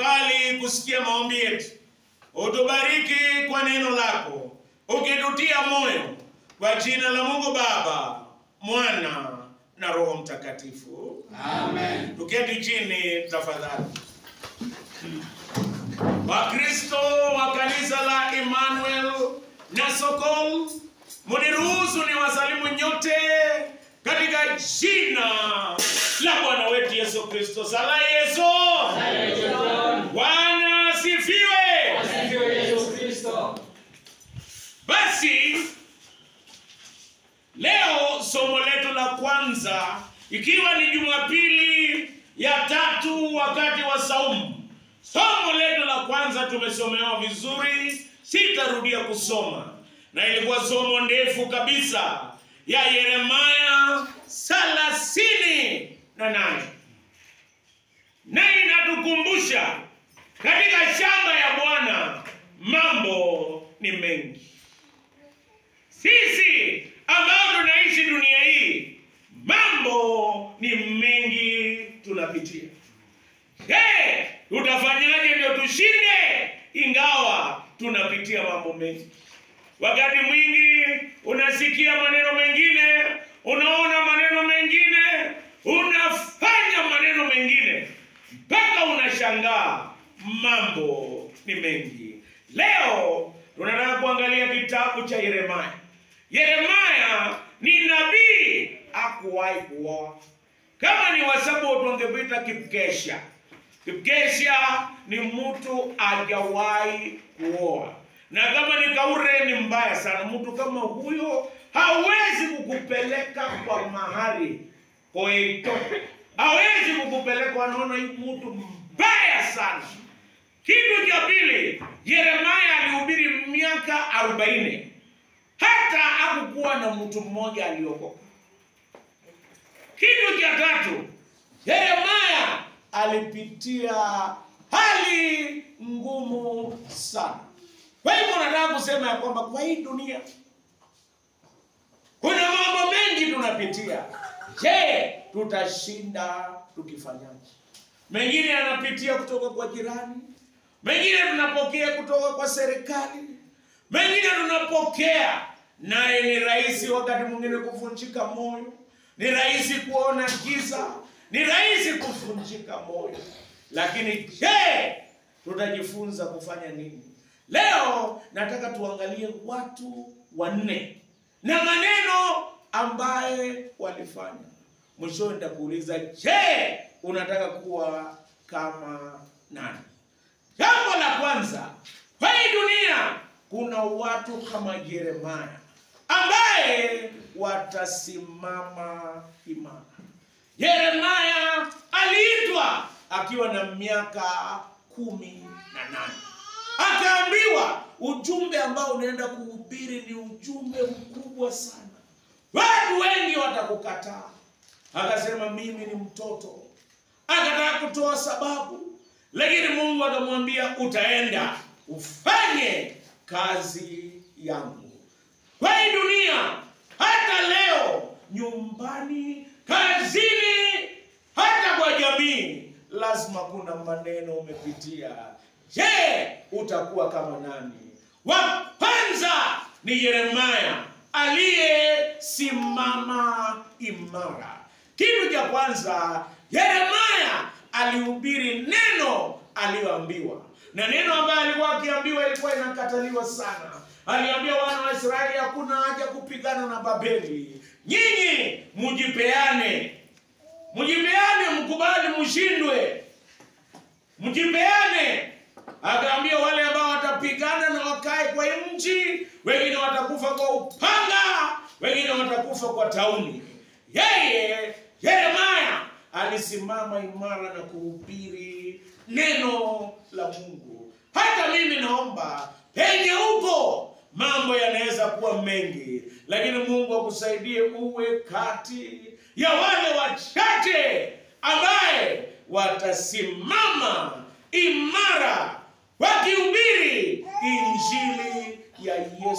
ukubali kusikia maombi yetu, utubariki kwa neno lako, ukitutia moyo, kwa jina la Mungu Baba, Mwana na Roho Mtakatifu. Amen. Tuketi chini tafadhali. Wakristo wa kanisa la Emmanuel na Sokol, muniruhusu ni wasalimu nyote katika jina la Bwana wetu Yesu Kristo. Sala Yesu. Bwana asifiwe. Asifiwe Yesu Kristo. Basi leo somo letu la kwanza ikiwa ni Jumapili ya tatu wakati wa saumu. Somo letu la kwanza tumesomewa vizuri, sitarudia kusoma, na ilikuwa somo ndefu kabisa ya Yeremaya thelathini na nane na inatukumbusha katika shamba ya Bwana mambo ni mengi. Sisi ambao tunaishi dunia hii, mambo ni mengi tunapitia. Je, tutafanyaje ndio tushinde ingawa tunapitia mambo mengi? Wakati mwingi unasikia maneno mengine, unaona maneno mengine, unafanya maneno mengine mpaka unashangaa mambo ni mengi. Leo tunataka kuangalia kitabu cha Yeremaya. Yeremaya ni nabii hakuwahi kuoa. Kama ni Wasabato tungepita Kipkesha. Kipkesha ni mtu hajawahi kuoa, na kama ni Kaure ni mbaya sana. Mtu kama huyo hawezi kukupeleka kwa mahali koito, hawezi kukupeleka, wanaona hii mtu mbaya sana. Kitu cha pili, Yeremaya alihubiri miaka arobaini hata hakukuwa na mtu mmoja aliokoka. Kitu cha tatu, Yeremaya alipitia hali ngumu sana. Kwa hivyo nataka kusema ya kwamba kwa hii dunia kuna mambo mengi tunapitia. Je, tutashinda tukifanyaje? Mengine yanapitia kutoka kwa jirani, mengine tunapokea kutoka kwa serikali, mengine tunapokea naye ni rahisi wakati mwingine kuvunjika moyo, ni rahisi kuona giza, ni rahisi kuvunjika moyo. Lakini je, tutajifunza kufanya nini? Leo nataka tuangalie watu wanne na maneno ambaye walifanya. Mwishowe nitakuuliza, je, unataka kuwa kama nani? Jambo la kwanza, kwa hii dunia kuna watu kama Yeremaya ambaye watasimama imara. Yeremaya aliitwa akiwa na miaka kumi na nane akaambiwa ujumbe ambao unaenda kuhubiri ni ujumbe mkubwa sana, watu wengi watakukataa. Akasema mimi ni mtoto, akataka kutoa sababu, lakini Mungu akamwambia utaenda ufanye kazi yangu. Kwa hii dunia, hata leo, nyumbani, kazini, hata kwa jamii, lazima kuna maneno umepitia. Je, utakuwa kama nani? Wa kwanza ni Yeremaya aliyesimama imara. Kitu cha kwanza, Yeremaya alihubiri neno aliyoambiwa, na neno ambayo alikuwa akiambiwa ilikuwa inakataliwa sana. Aliambia wana wa Israeli, hakuna haja kupigana na Babeli, nyinyi mujipeane, mujipeane, mkubali mshindwe, mjipeane. Akaambia wale ambao watapigana na wakae kwa nchi, wengine watakufa kwa upanga, wengine watakufa kwa tauni. Yeye Yeremaya alisimama imara na kuhubiri neno la Mungu. Hata mimi naomba penye upo, mambo yanaweza kuwa mengi, lakini Mungu akusaidie uwe kati ya wale wachache ambaye watasimama imara wakihubiri injili ya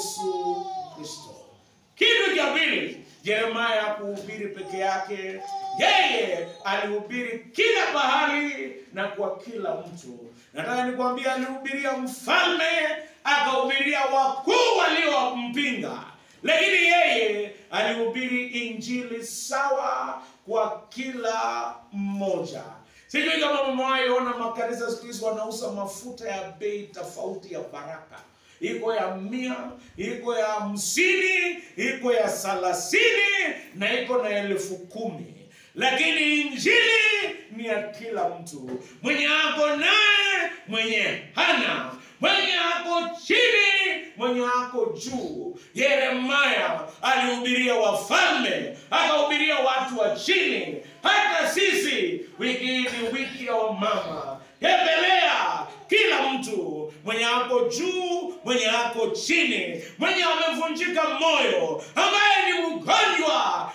Yesu Kristo. Kitu cha pili, Yeremaya hakuhubiri peke yake. yeye alihubiri kila pahali na kwa kila mtu. Nataka nikwambia, alihubiria mfalme, akahubiria wakuu waliompinga, lakini yeye alihubiri injili sawa kwa kila mmoja. Sijui kama mmewahi ona makanisa siku hizi wanauza mafuta ya bei tofauti ya baraka iko ya mia, iko ya hamsini, iko ya thelathini na iko na elfu kumi lakini injili ni ya kila mtu, mwenye ako naye, mwenye hana, mwenye ako chini, mwenye ako juu. Yeremaya alihubiria wafalme, akahubiria watu wa chini. Hata sisi wiki hii ni wiki ya wamama, tembelea kila mtu mwenye ako juu, mwenye ako chini, mwenye amevunjika moyo, ambaye ni mgonjwa.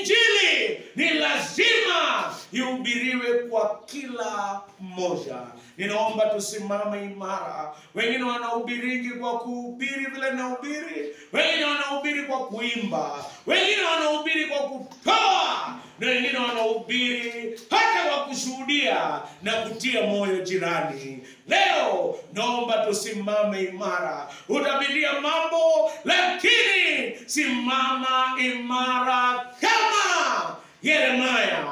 Injili ni lazima ihubiriwe kwa kila mmoja. Ninaomba tusimame imara. Wengine wanahubiriki kwa kuhubiri vile nahubiri, wengine wanahubiri kwa kuimba, wengine wanahubiri kwa kutoa, na wengine wanahubiri hata kwa kushuhudia na kutia moyo jirani. Leo naomba tusimame imara. Utapitia mambo, lakini simama imara kama Yeremaya.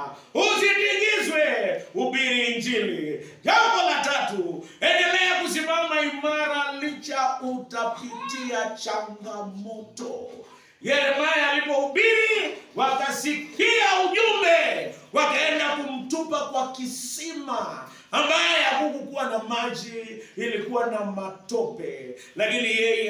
Usitingizwe, hubiri Injili. Jambo la tatu, endelea kusimama imara licha utapitia changamoto. Yeremaya alipohubiri, wakasikia ujumbe, wakaenda kumtupa kwa kisima ambaye hakukuwa na maji, ilikuwa na matope, lakini yeye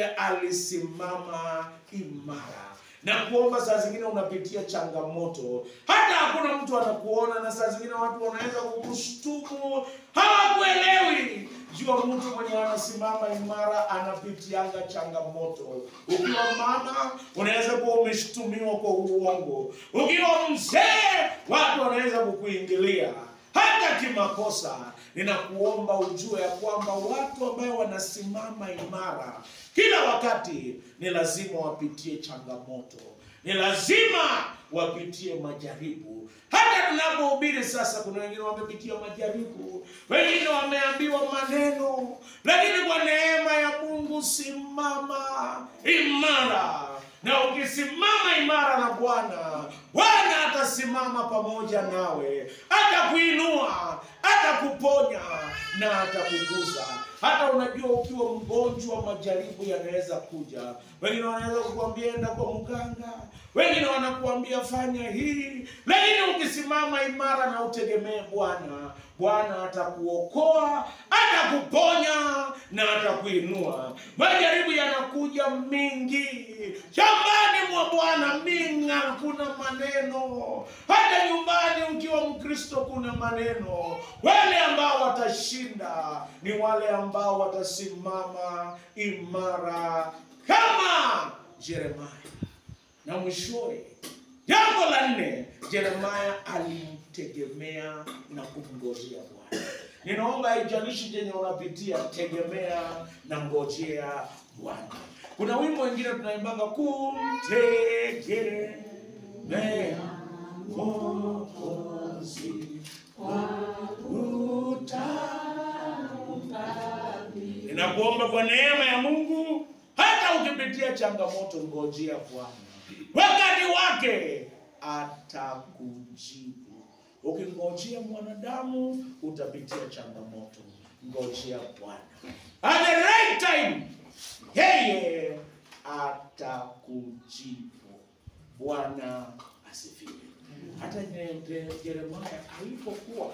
alisimama imara na kuomba. Saa zingine unapitia changamoto, hata hakuna mtu anakuona, na saa zingine watu wanaweza kukushtumu, hawakuelewi. Jua mtu mwenye anasimama imara anapitianga changamoto. Ukiwa mama, unaweza kuwa umeshtumiwa kwa uongo. Ukiwa mzee, watu wanaweza kukuingilia hata kimakosa. Ninakuomba ujue ya kwamba watu ambao wanasimama imara kila wakati ni lazima wapitie changamoto, ni lazima wapitie majaribu. Hata tunapohubiri sasa, kuna wengine wamepitia majaribu, wengine wameambiwa maneno, lakini kwa neema ya Mungu simama imara na ukisimama imara na Bwana, Bwana atasimama pamoja nawe, atakuinua, atakuponya na atakuguza. Hata unajua ukiwa mgonjwa, majaribu yanaweza kuja. Wengine wanaweza kukuambia enda kwa mganga, wengine wanakuambia fanya hii, lakini ukisimama imara na utegemee Bwana, Bwana atakuokoa, atakuponya na atakuinua. Majaribu yanakuja mingi shambani mwa Bwana, minga, kuna maneno. Hata nyumbani ukiwa Mkristo kuna maneno. Wale ambao watashinda ni wale ambao watasimama imara kama Yeremia. Na mwishowe, jambo la nne, Yeremia alimtegemea na kumngojea Bwana. Ninaomba haijalishi chenye unapitia, tegemea na ngojea Bwana. Kuna wimbo wengine tunaimbanga kumtegemea Mwokozi Ninakuomba kwa neema ya Mungu, hata ukipitia changamoto, ngojea Bwana, wakati wake atakujibu. Ukingojea mwanadamu utapitia changamoto, ngojea Bwana. At the right time, yeye atakujibu. Bwana asifiwe. Hata Je- Je- Yeremia alipokuwa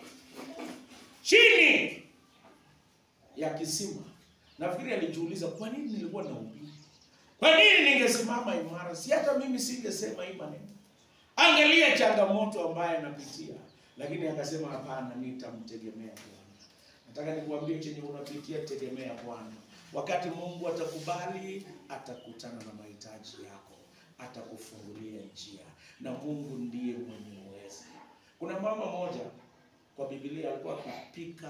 chini ya kisima, nafikiri alijiuliza, kwa nini nilikuwa nahubiri? Kwa nini ningesimama imara? Si hata mimi singesema hii maneno. Angalia changamoto ambayo anapitia, lakini akasema hapana, nitamtegemea Bwana. Nataka nikuambie chenye unapitia, tegemea Bwana. Wakati Mungu atakubali, atakutana na mahitaji yako, atakufungulia njia, na Mungu ndiye mwenye uwezo. Kuna mama moja kwa Biblia alikuwa akipika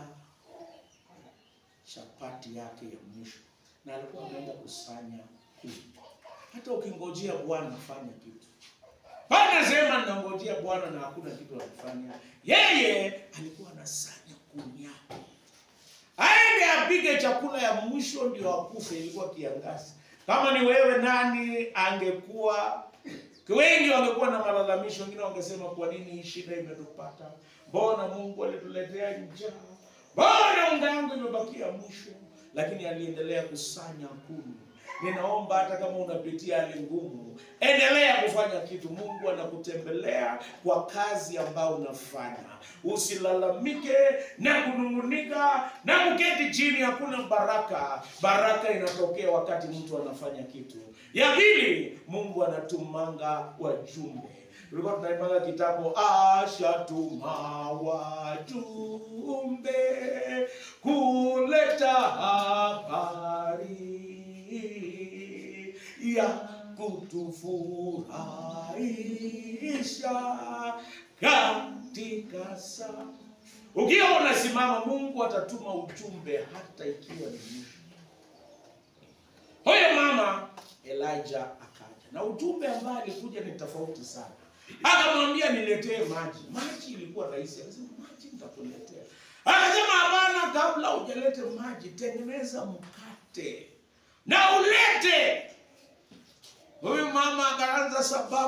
chapati yake ya mwisho, na alikuwa ameenda kusanya kuni. Hata ukingojea Bwana, fanya kitu Anasema ninangojea Bwana na hakuna kitu anafanya. Yeye alikuwa anasanya kuni yake, aende apige chakula ya mwisho ndio akufe. Ilikuwa kiangazi. Kama ni wewe, nani angekuwa wengi wangekuwa na malalamisho, wengine wangesema kwa nini hii shida imetupata? Mbona Mungu alituletea njaa? Mbona unga yangu imebakia mwisho? Lakini aliendelea kusanya kuni. Ninaomba hata kama unapitia hali ngumu, endelea kufanya kitu. Mungu anakutembelea kwa kazi ambayo unafanya. Usilalamike na kunung'unika na kuketi chini, hakuna baraka. Baraka inatokea wakati mtu anafanya kitu. Ya pili, Mungu anatumanga wajumbe. Tulikuwa tunaimbanga kitabu ashatuma wajumbe kuleta habari ya kutufurahisha katika saa. Ukiwa unasimama, Mungu atatuma ujumbe hata ikiwa ni mwisho. Huyo mama Elijah akaja na ujumbe ambaye alikuja ni tofauti sana. Akamwambia niletee maji. Maji ilikuwa rahisi, akasema maji nitakuletea. Akasema hapana, kabla hujalete maji, tengeneza mkate na ulete. Huyu mama akaanza sababu